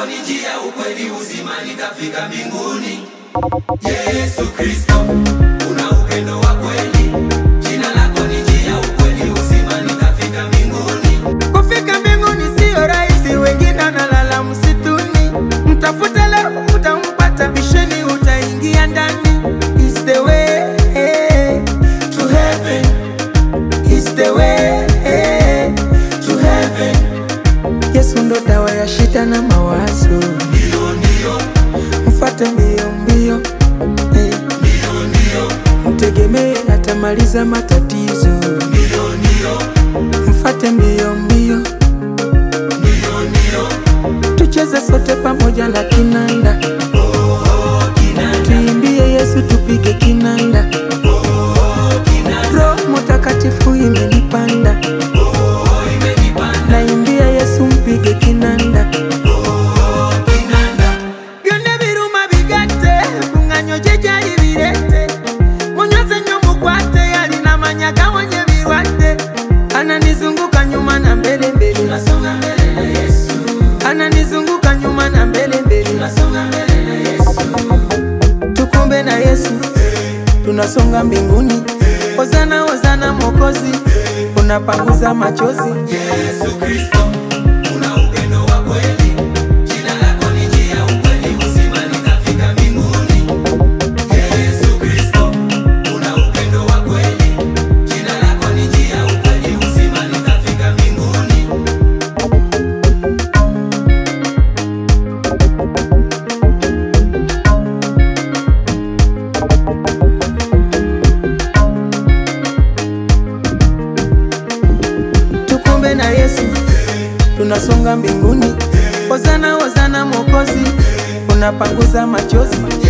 lako ni njia, ukweli, uzima, nitafika mbinguni. Yesu Kristo, una upendo wa kweli. Jina lako ni njia, ukweli, uzima, nitafika mbinguni. Kufika mbinguni siyo rahisi, wengine analala msituni. Mtafute leo utampata, bisheni utaingia ndani. Is the way to heaven, is the way to heaven. Yesu ndo dawa ya shida na mawazo, Ndio, ndio, mfate mbio mbio, eh. ndio, ndio, mtegemee atamaliza matatizo, ndio, ndio, mfate mbio mbio, ndio, ndio. tucheze sote pamoja na kinanda, Oh, kinanda, tuimbie Yesu, tupige kinanda. oh, kinanda, Roho Mtakatifu imenipanda, oh, imenipanda. naimbia Yesu, mpige kinanda. Oh, kinanda, byonna biruma bigate kuŋŋanyo gye gyali birete munyoze nnyo mukwate yalina manya gawonya ebirwadde ananizunguka nyuma na mbele mbele tunasonga mbele na Yesu, ananizunguka nyuma na mbele mbele tunasonga mbele na Yesu. tukumbe na Yesu tunasonga mbinguni hozana hozana mokozi unapanguza machozi Yesu Kristo, una upendo wa kweli. Jina lako ni njia, ukweli, uzima, nitafika mbinguni. Yesu Kristo, una upendo wa kweli. Jina lako ni njia, ukweli, uzima, nitafika mbinguni. tukumbe na Yesu tunasonga mbinguni hozana hozana mokozi unapanguza machozi